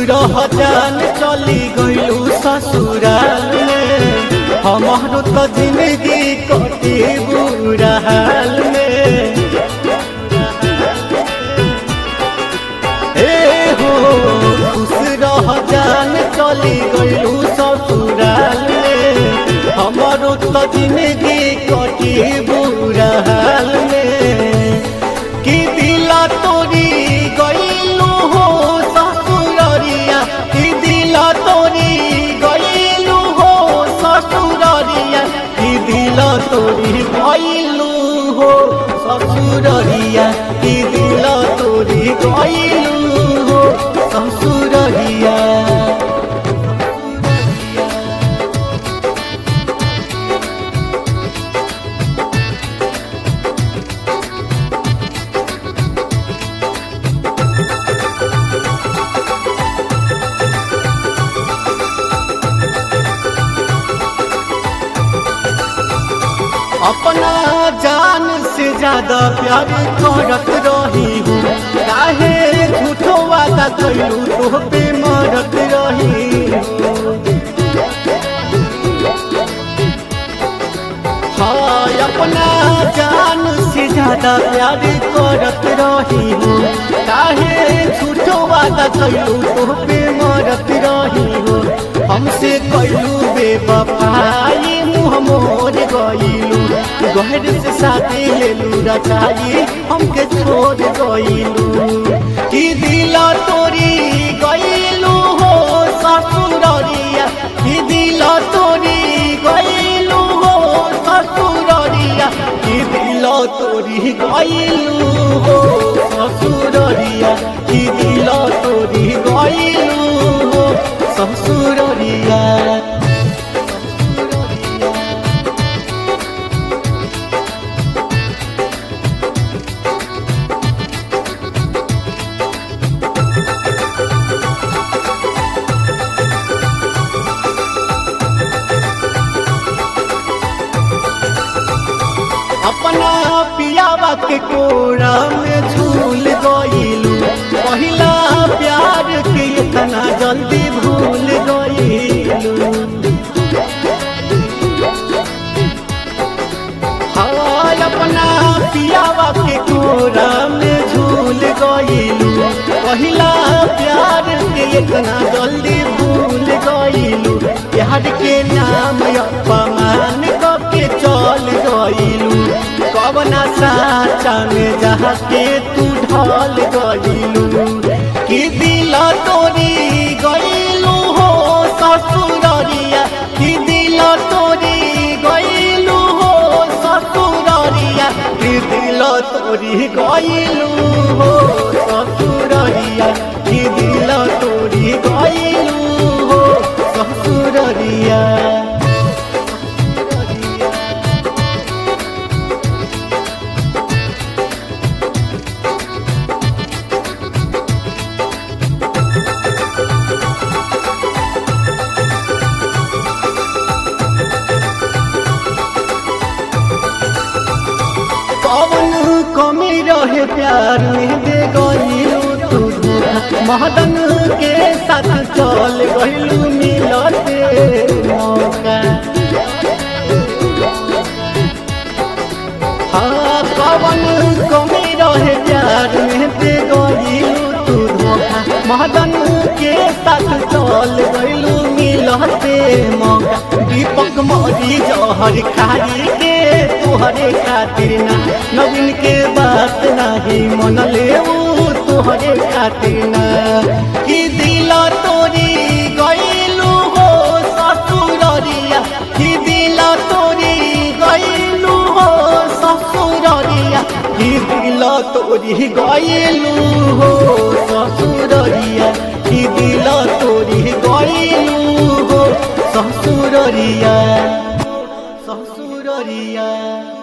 रहजान चली गइलू ससुराल में हमारो तो जिंदगी कटी बुरा हाल में ए हो खुश रहजान चली गइलू ससुराल में हमारो तो जिंदगी कटी बुरा हाल में कि दिला तोरी गइलू हो ससुररिया कि दिला तोरी गइलू हो ससुररिया कि दिला तोरी गइलू हो ससुररिया कि दिला तोरी गइलू हो ससुररिया अपना जान से ज्यादा प्यार करत रही हूँ काहे झूठो वादा कैलू तो पे मरत रही हूँ हाँ अपना जान से ज्यादा प्यार करत रही हूँ काहे झूठो वादा कैलू तो पे मरत रही हूँ हमसे कैलू बेवफाई मुँह मोर गइलू गहर से शादी लेलू रचाई हमके छोड़ गइलू कि दिला तोरी गइलू हो ससुररिया कि दिला तोरी गइलू हो ससुररिया कि दिला तोरी गइलू हो ससुररिया कि दिला तोरी गइलू हो ससुररिया अपना पियावा के कोरा में झूल गइलू पहिला प्यार के इतना जल्दी भूल गइलू हाँ अपना पियावा के कोरा में झूल गइलू पहिला प्यार के इतना जल्दी भूल गइलू प्यार के नाम अपमान के चल गइलू कवना साचा में जहाँ के तू ढल गइलू कि दिला तोरी गइलू हो ससुररिया कि दिला तोरी गइलू हो ससुररिया कि दिला तोरी गइलू हो ससुररिया कि दिला तोरी गइलू हो ससुररिया कौन कमी रहे प्यार में दे गइलू तू धोखा महदन के साथ चल गइलू मिलते मौका हाँ कौन कमी रहे प्यार में दे गइलू तू धोखा महदन के साथ चल गइलू मिलते मौका दीपक मरी जहर खाई के तुहरे खातिर ना नवीन के बात नहीं मन ले तुहरे खातिर ना कि दिला तोरी गइलू हो ससुररिया कि दिला तोरी गइलू हो ससुररिया कि दिला तोरी गइलू हो ससुररिया कि दिला तोरी गइलू हो ससुररिया ससुररिया